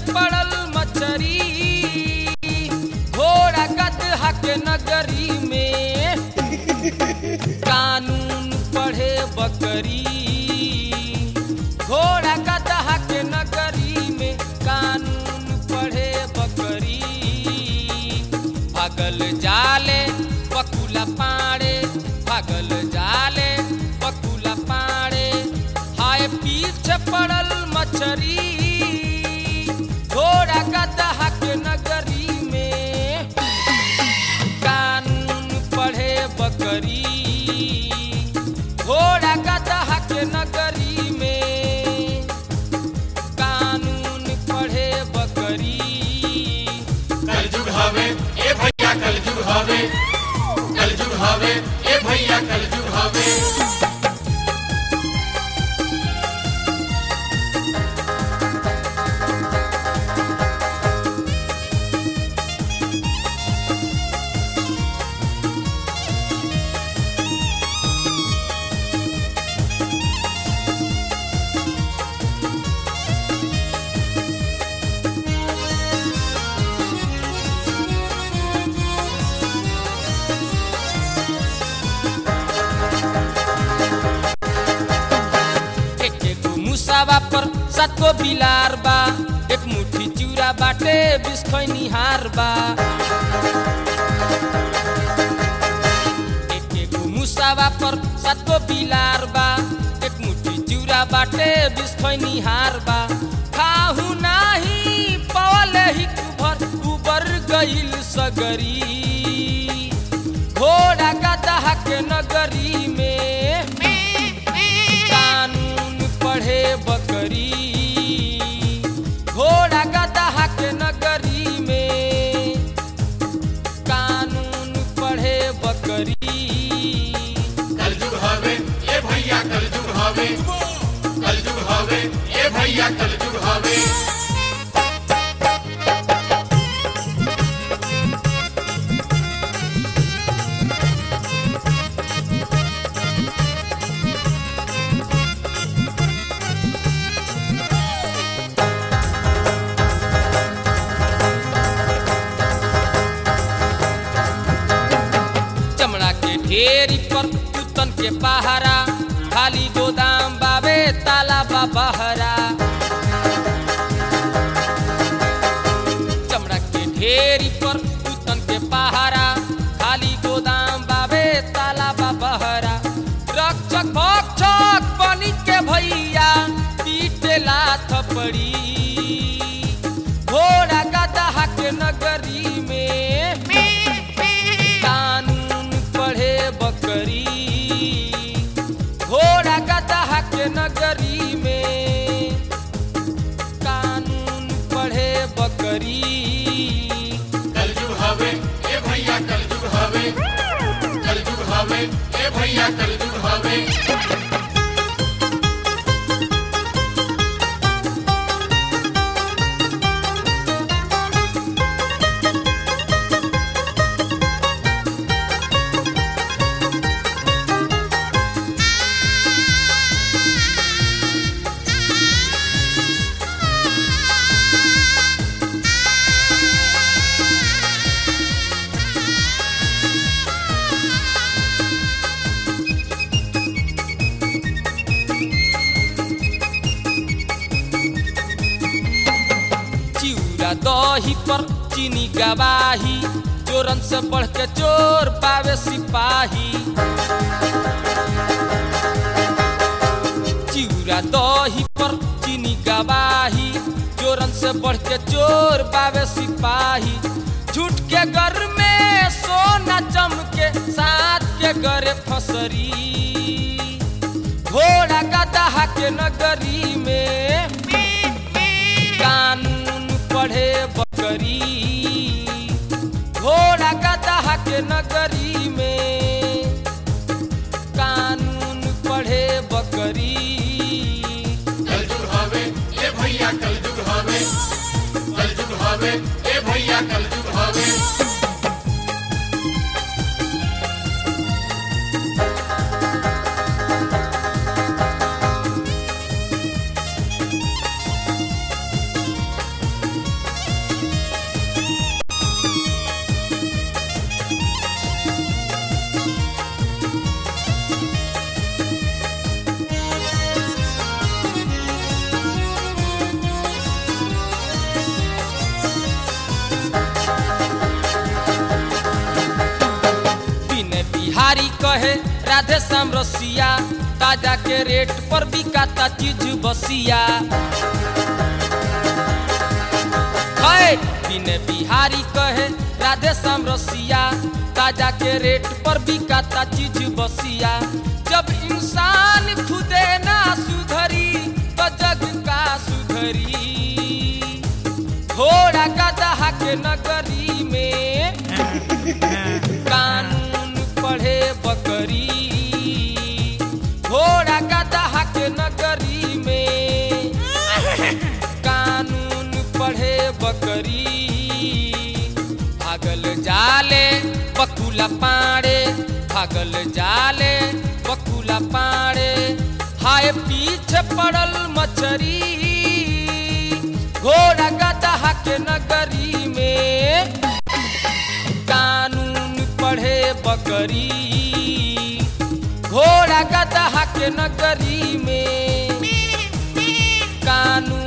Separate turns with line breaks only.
पड़ल मछरी घोड़ा गदहा के नगरी में कानून पढ़े बकरी घोड़ा गदहा के नगरी में कानून पढ़े बकरी भागल जाले पकुला पाड़े भागल जाले पकुला पाड़े हाय पीछे पड़ल मछरी घोड़ा गदहा के नगरी में कानून पढ़े बकरी घोड़ा गदहा के नगरी में कानून पढ़े बकरी
कलजुग हवे ए भैया कलजुग हवे कलजुग हवे ए भैया कलजुग हवे
एक एक मुसावा पर सातको बिलार बा एक मुठी चूरा बाटे बिस खैनिहार बा एक एक मुसावा पर सातको बिलार बा एक मुठी चूरा बाटे बिस खैनिहार बा खाहु नाही पवल हिक भर उबर गइल सगरी घोड़ा गदहा के नगरी में कानून पढ़े बकरी घोड़ा गदहा के नगरी में कानून पढ़े बकरी
कलजुग हवे ए भैया कलजुग हवे कलजुग हवे ए भैया कलजुग हवे
चमड़ा के ढेरी पर कुतन के पहरा खाली गोदाम बाबे ताला बहरा चमड़ा के ढेरी पर कुतन के पहरा खाली गोदाम बाबे ताला बहरा रक्षक भक्षक बनी के भैया पीटे लाथ पड़ी घोड़ा गदहा के नगरी में कानून पढ़े बकरी घोड़ा गदहा के नगरी में कानून पढ़े बकरी
कलजुग हवे ए भैया कलजुग हवे कलजुग हवे ए भैया कलजुग हवे
चिउरा दही पर चीनी गवाही चोरन से बढ़ के चोर पावे सिपाही चिउरा दही पर चीनी गवाही चोरन से बढ़ के चोर पावे सिपाही झूठ के घर में सोना चमके साथ के गरे फसरी घोड़ा गदहा के नगरी में कानून पढ़े बकरी घोड़ा गदहा के नगरी में कानून पढ़े बकरी
कलजुग हवे ए भैया कलजुग हवे कलजुग हवे ए भैया कलजुग हवे
कहे राधे श्याम रसिया ताजा के रेट पर बिकाता चीज बसिया है बिने बिहारी कहे राधे श्याम रसिया ताजा के रेट पर बिकाता चीज बसिया जब इंसान खुदे ना सुधरी तो जग का सुधरी घोड़ा गदहा के नगरी में कानून पढ़े बकरी घोड़ा गदहा के नगरी में कानून पढ़े बकरी भागल जाले बकुला पाड़े भागल जाले बकुला पाड़े हाय पीछे पड़ल मछरी घोड़ा गदहा के नगरी में कानून पढ़े बकरी घोड़ा गदहा के नगरी में कानून